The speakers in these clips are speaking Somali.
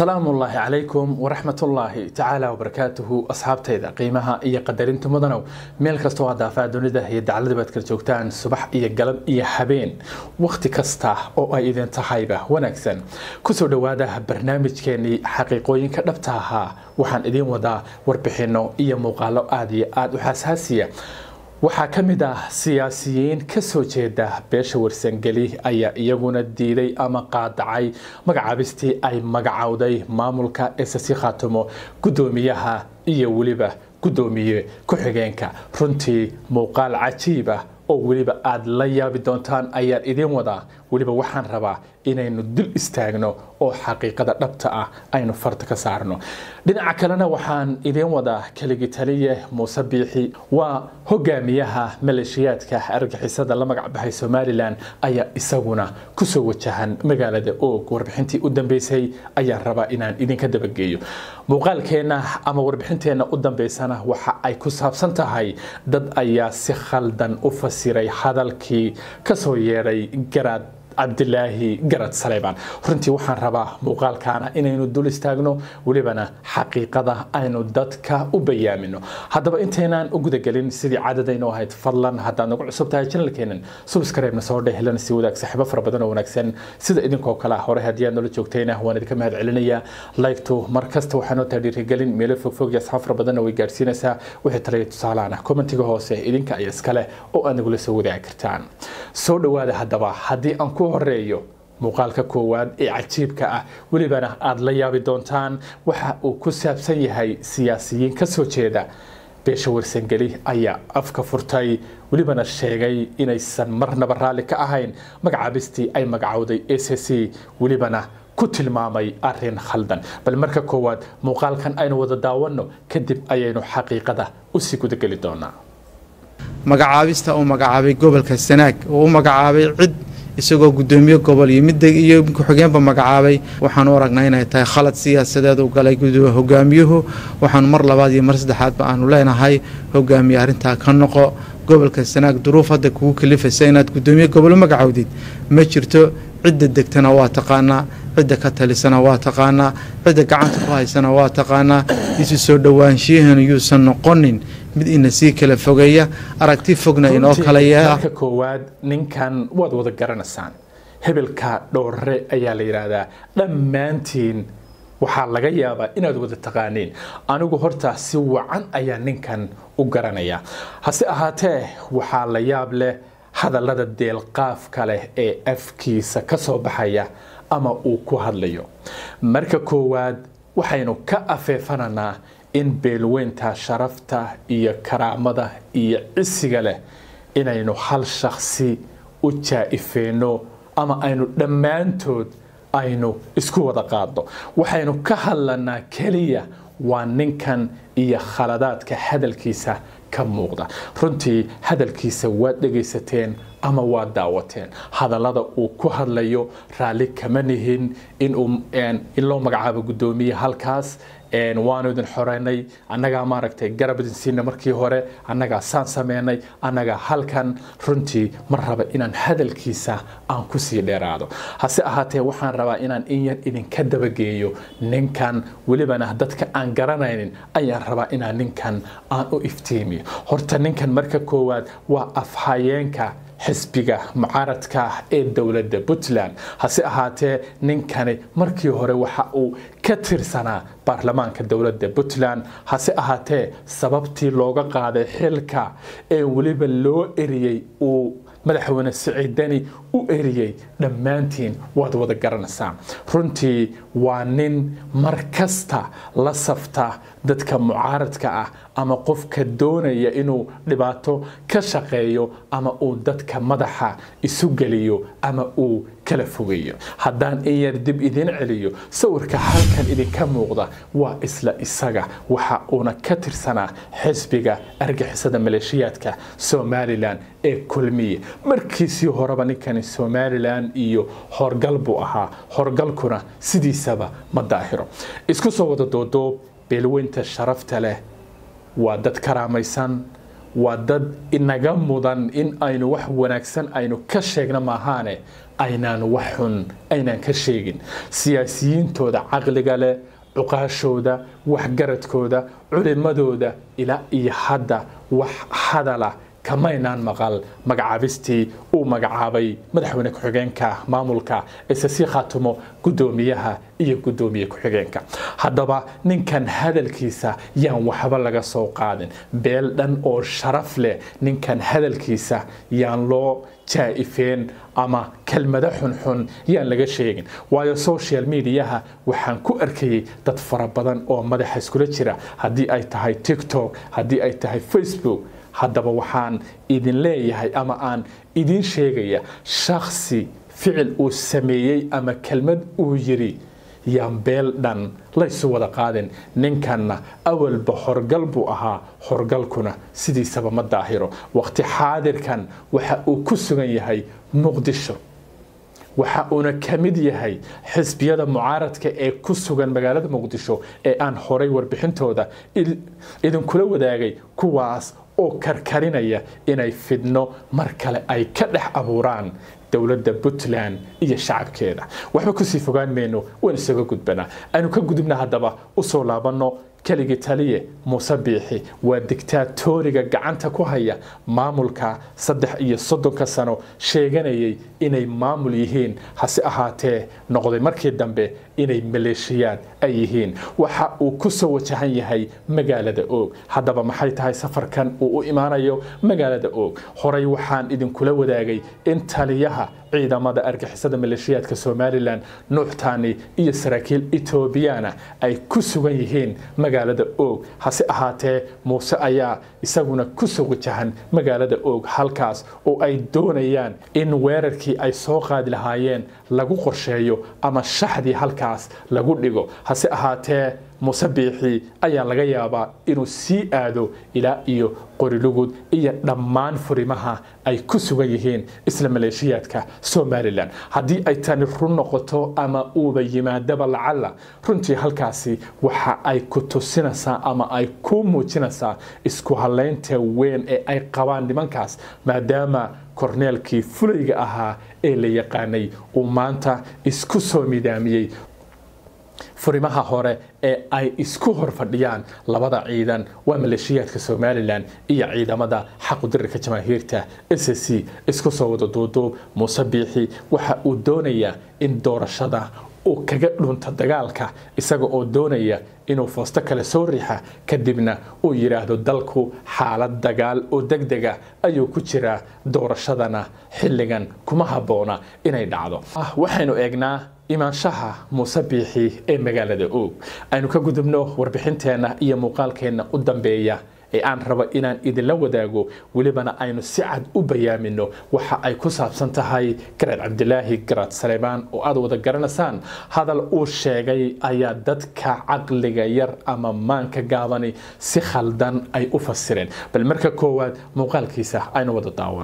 salaamu ullaahi calaykum waraxmatullaahi tacaala wabarakaatuhu asxaabtayda qiimaha iyo qadarinta mudanow meel kastoo aad daafaa dunida iyo daclada baad kala joogtaan subax iyo galab iyo habeen wakhti kasta oo ay idin tahayba wanaagsan kusoo dhowaada barnaamijkeenii xaqiiqooyinka dhabta ahaa waxaan idiin wadaa warbixinno iyo muuqaalo aada iyo aada u xasaasiya waxaa ka mid ah siyaasiyiin ka soo jeeda beesha warsangeli ayaa iyaguna diiday ama qaadacay magacaabistii ay magacowday maamulka esasi khaatumo guddoomiyaha iyo weliba guddoomiye ku-xigeenka runtii muuqaal cajiib ah oo weliba aada la yaabi doontaan ayaan idiin wadaa weliba waxaan rabaa inaynu dul istaagno oo xaqiiqada dhabta ah aynu farta ka saarno dhinaca kalena waxaan idiin wadaa keligi taliye muuse biixi waa hogaamiyaha maleeshiyaadka argixisada la magac baxay somalilan ayaa isaguna kusoo wajahan magaalada oog warbixintii u dambeysay ayaan rabaa inaan idinka dabageeyo muuqaalkeenna ama warbixinteenna u dambeysana waxa ay ku saabsan tahay dad ayaa si khaldan u fasiray hadalkii kasoo yeedhay garaad cabdilaahi garad saleybaan runtii waxaan rabaa muuqaalkaana inaynu dul istaagno welibana xaqiiqada aynu dadka u bayaamino haddaba intaynaan u gudagelin sidii caadadaynu ahayd fadlan haddaad nagu cusub tahay janalkeenan subscribe-na soo dhehelana si wadaag saaxiibo fara badan oo wanaagsan sida idinkoo kale hore haddii aad noola joogtayna waan idinka mahad celinaya like-tu mar kasta waxaa noo tahay dhiirigelin meelo fogfog iyo asxaab fara badanna way gaadhsiinaysaa wixii talaya tusaalaana commentiga hoose idinka ayaa iskale oo aad nagula soo wadaagi kartaan soo dhowaada haddaba haddii aan ku horeeyo muuqaalka koowaad ee cajiibka ah welibana aada la yaabi doontaan waxa uu ku saabsan yahay siyaasiyiin ka soo jeeda beesha warsangeli ayaa afka furtay welibana sheegay inaysan marnaba raalli ka ahayn magacaabistii ay magacowday a c c welibana ku tilmaamay arin khaldan bal marka koowaad muuqaalkan aynu wada daawanno kadib ayaynu xaqiiqada usii gudageli doonaa magacaabista uu magacaabay gobolka sanaag oo u magacaabay cid isagoo gudoomiye gobol iyo mid iyo ku-xigeenba magacaabay waxaanu aragnaa inay tahay khalad siyaasadeed u galay hogaamiyuhu waxaanu mar labaad iyo mar saddexaadba aanu leenahay hogaamiye arrintaa ka noqo gobolka sanaag duruuf hadda kugu kalifaysa inaad gudoomiye gobol u magacowdid ma jirto cidda degtana waa taqaanaa cidda ka talisana waa taqaanaa cidda gacanta ku haysana waa taqaanaa isu soo dhowaanshiyaheenu yuusan noqonin mid ina sii kala fogeeya aragti fogna inoo kala yeela marka koowaad ninkan waad wada garanaysaan hebelka dhowre ayaa la yidhaahdaa dhammaantiin waxaa laga yaabaa inaad wada taqaaniin anigu horta si wacan ayaa ninkan u garanaya hase ahaatee waxaa la yaab leh hadallada deelqaafka leh ee afkiisa ka soo baxaya ama uu ku hadlayo marka koowaad waxaynu ka afeefananaa in beelweynta sharafta iyo karaamada iyo cisiga leh inaynu hal shaksi u jaa-ifeenno ama aynu dhammaantood aynu isku wada qaadno waxaynu ka hadlanaa keliya waa ninkan iyo khaladaadka hadalkiisa ka muuqda runtii hadalkiisa waad dhegaysateen ama waad daawateen hadallada uu ku hadlayo raalli kama nihin in loo magacaabo guddoomiye halkaas waanu idin xoreynay annagaa maaragtay garab idin siina markii hore annagaa saan sameynay annagaa halkan runtii ma raba inaan hadalkiisa aan kusii dheeraado hase ahaatee waxaan rabaa inaan in yar idinka dabageeyo ninkan welibana dadka aan garanaynin ayaan rabaa inaan ninkan aan u iftiimiyo horta ninkan marka koowaad waa afhayeenka xisbiga mucaaradka ee dowladda puntland hase ahaatee ninkani markii hore waxa uu ka tirsanaa baarlamaanka dowladda puntland hase ahaatee sababtii looga qaaday xilka ee weliba loo eriyey uu madaxweyne siciidani u eriyey dhammaantiin waad wada garanaysaa runtii waa nin mar kasta la safta dadka mucaaradka ah ama qofka doonaya inuu dhibaato ka shaqeeyo ama uu dadka madaxa isu geliyo ama uu kala fogeeyo haddaan in yar dib idiin celiyo sawirka halkan idinka muuqda waa isla isaga waxa uuna ka tirsanaa xisbiga argixisada maleeshiyaadka somalilan ee kulmiye markiisii horeba ninkani somalilan iyo horgal buu ahaa horgalkuna sidiisaba ma daahiro isku soo wada doodoob beelweynta sharafta leh waa dad karaamaysan waa dad inaga mudan in aynu wax wanaagsan aynu ka sheegna maahaane aynaan wax xun aynaan ka sheegin siyaasiyiintooda caqliga leh cuqaashooda waxgaradkooda culimadooda ilaa iyo hadda wax hadala kamaynaan maqal magacaabistii uu magacaabay madaxweyne ku-xigeenka maamulka ise sii khaatumo guddoomiyaha iyo guddoomiye ku-xigeenka haddaba ninkan hadalkiisa yaan waxba laga soo qaadin beel dhan oo sharaf leh ninkan hadalkiisa yaan loo jaa-ifeen ama kelmado xunxun yaan laga sheegin waayo social mediaha waxaan ku arkayay dad fara badan oo madaxa iskula jira haddii ay tahay tiktok haddii ay tahay facebook haddaba waxaan idin leeyahay ama aan idin sheegaya shaksi ficil uu sameeyey ama kelmad uu yiri yaan beel dhan laysu wada qaadin ninkanna awalba horgal buu ahaa horgalkuna sidiisaba ma daahiro waqti xaadirkan waxa uu ku sugan yahay muqdisho waxa uuna ka mid yahay xisbiyada mucaaradka ee ku sugan magaalada muqdisho ee aan horay warbixintooda idinkula wadaagay kuwaas oo karkarinaya inay fidno mar kale ay ka dhex abuuraan dowladda puntland iyo shacabkeeda waxba kusii fogaan mayno waan isaga gudbanaa aynu ka gudubna haddaba usoo laabanno keligii taliye muuse biixi waa digtaatoriga gacanta ku haya maamulka saddex iyo soddonka sano sheeganayay inay maamul yihiin hase ahaatee noqday markii dambe inay maleeshiyaad ay yihiin waxa uu ku soo wajahan yahay magaalada oog haddaba maxay tahay safarkan uu u imaanayo magaalada oog horey waxaan idinkula wadaagay in taliyaha ciidamada argixisada maleeshiyaadka somalilan nuuxtaani iyo saraakiil etoobiyana ay ku sugan yihiin magaalada oog hase ahaatee muuse ayaa isaguna kusoo wajahan magaalada oog halkaas oo ay doonayaan in weerarkii ay soo qaadi lahaayeen lagu qorsheeyo ama shaxdii halkaas lagu dhigo hase ahaatee muuse biixi ayaa laga yaabaa inuu sii aado ilaa iyo qorilugud iyo dhammaan furimaha ay ku sugan yihiin isla maleeshiyaadka somalilan haddii ay tani run noqoto ama uuba yimaadaba lacalla runtii halkaasi waxa ay ku tusinaysaa ama ay ku muujinaysaa isku halaynta weyn ee ay qabaan nimankaas maadaama korneelkii fulayga ahaa ee la yaqaanay uu maanta isku soo midaamiyey furimaha hore ee ay isku hor fadhiyaan labada ciidan waa maleeshiyaadka somalilan iyo ciidamada xaqudirirka jamaahiirta s c isku soo wada duuduub muuse biixi waxa uu doonayaa in doorashada uu kaga dhunto dagaalka isaga oo doonaya inuu foosto kale soo riixa kadibna uu yidhaahdo dalku xaalad dagaal oo degdega ayuu ku jiraa doorashadana xilligan kuma habboona inay dhacdo waxaynu eegnaa imaanshaha muuse biixi ee magaalada oog aynu ka gudubno warbixinteenna iyo muuqaalkeenna u dambeeya ee aan rabo inaan idinla wadaago welibana aynu si cad u bayaamino waxa ay ku saabsan tahay garaad cabdilaahi garaad saleebaan oo aad wada garanaysaan hadal uu sheegay ayaa dadka caqliga yar ama maanka gaabani si khaldan ay u fasireen bal marka koowaad muuqaalkiisa aynu wada daawan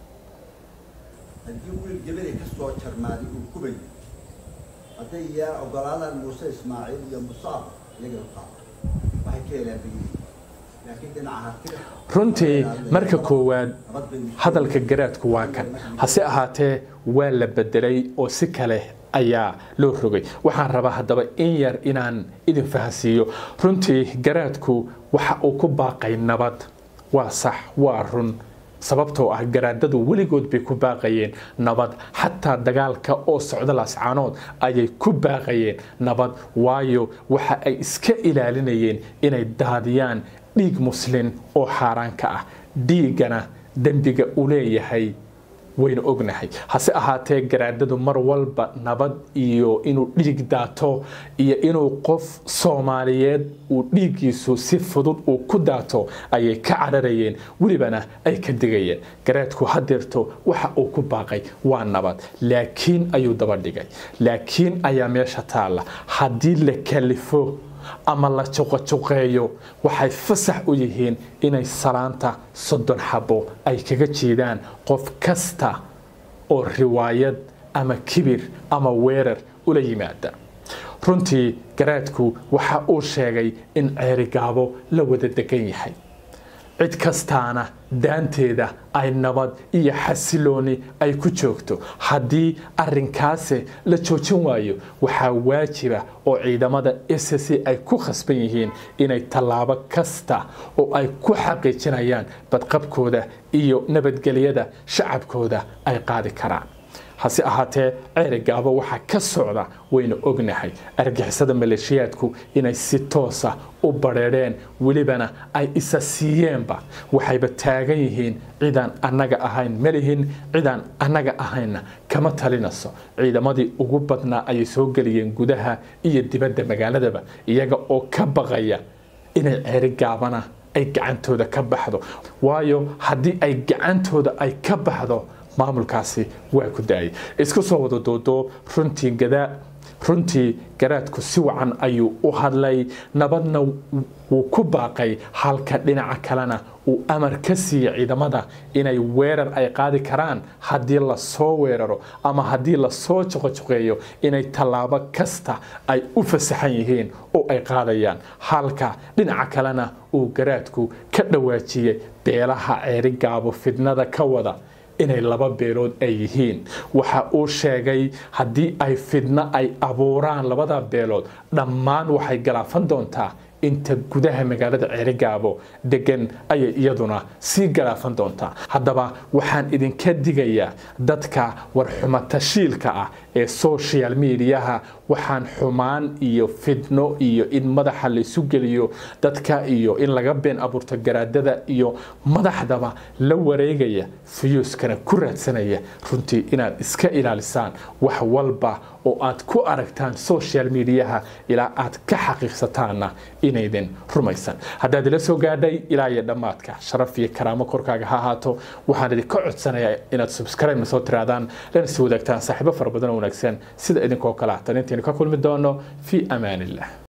haddii wiil gabadhay ka soo jarmaaday uu kubay hadday yaa ogolaadaan muuse ismaaciil iyo musaab iyaga qaado waxay ka helaan bayiin laakiin dhinaca hartida runtii marka koowaad nabad bay hadalka garaadku waa kan hase ahaatee waa la bedelay oo si kale ayaa loo rogay waxaan rabaa haddaba in yar inaan idin fahansiiyo runtii garaadku waxa uu ku baaqay nabad waa sax waa run sababtoo ah garaadadu weligood bay ku baaqayeen nabad xataa dagaalka oo socda laascaanood ayay ku baaqayeen nabad waayo waxa ay iska ilaalinayeen inay daadiyaan dhiig muslin oo xaaraanka ah dhiiggana dembiga uu leeyahay waynu ognahay hase ahaatee garaadadu mar walba nabad iyo inuu dhiig daato iyo inuu qof soomaaliyeed uu dhiiggiisu si fudud uu ku daato ayay ka cararayeen welibana ay ka digayeen garaadku hadeerto waxa uu ku baaqay waa nabad laakiin ayuu daba dhigay laakiin ayaa meesha taalla haddii la kalifo ama la juqajuqeeyo waxay fasax u yihiin inay salaanta soddon xabo ay kaga jeedaan qof kasta oo riwaayad ama kibir ama weerar ula yimaada runtii garaadku waxa uu sheegay in ceerigaabo la wada degan yahay cid kastaana daanteeda ay nabad iyo xasilooni ay ku joogto haddii arinkaasi la joojin waayo waxaa waajiba oo ciidamada s c ay ku khasban yihiin inay tallaabo kasta oo ay ku xaqiijinayaan badqabkooda iyo nabadgelyada shacabkooda ay qaadi karaan hase ahaatee ceerigaaba waxaa ka socda waynu ognahay argixisada maleeshiyaadku inay si toosa u badheedheen welibana ay isa siiyeenba waxayba taagan yihiin cidaan annaga ahayn malihin cidaan annaga ahaynna kama talinayso ciidamadii ugu badnaa ayay soo geliyeen gudaha iyo dibadda magaaladaba iyaga oo ka baqaya inay ceerigaabana ay gacantooda ka baxdo waayo haddii ay gacantooda ay ka baxdo maamulkaasi waa ku daayay isku soo wada doodoob runtii gadaa runtii garaadku si wacan ayuu u hadlay nabadna wuu ku baaqay halka dhinaca kalena uu amar ka siiyey ciidamada inay weerar ay qaadi karaan haddii lasoo weeraro ama haddii lasoo joqojoqeeyo inay tallaabo kasta ay u fasaxan yihiin oo ay qaadayaan halka dhinaca kalena uu garaadku ka dhawaajiyey beelaha ceerigaabo fidnada ka wada inay laba beelood ay yihiin waxa uu sheegay haddii ay fidno ay abuuraan labada beelood dhammaan waxay galaafan doontaa inta gudaha magaalada ceerigaabo degan ayay iyaduna sii galaafan doontaa haddaba waxaan idinka digayaa dadka warxumatashiilka ah ee social mediaha waxaan xumaan iyo fidno iyo in madaxa laysu geliyo dadka iyo in laga been abuurto garaadada iyo madaxdaba la wareegaya fiyuuskana ku raadsanaya runtii inaad iska ilaalisaan wax walba oo aad ku aragtaan social mediaha ilaa aad ka xaqiiqsataanna inaydin rumaysan haddaad ila soo gaadhay ilaa iyo dhammaadka sharaf iyo karaamo korkaaga ha ahaato waxaan idinka codsanayaa inaad subscribe na soo tiraadaan lana sii wadaagtaan saaxiibo fara badan oo wanaagsan sida idinkoo kale ah tan intaynu ka kulmi doono fii amaan illah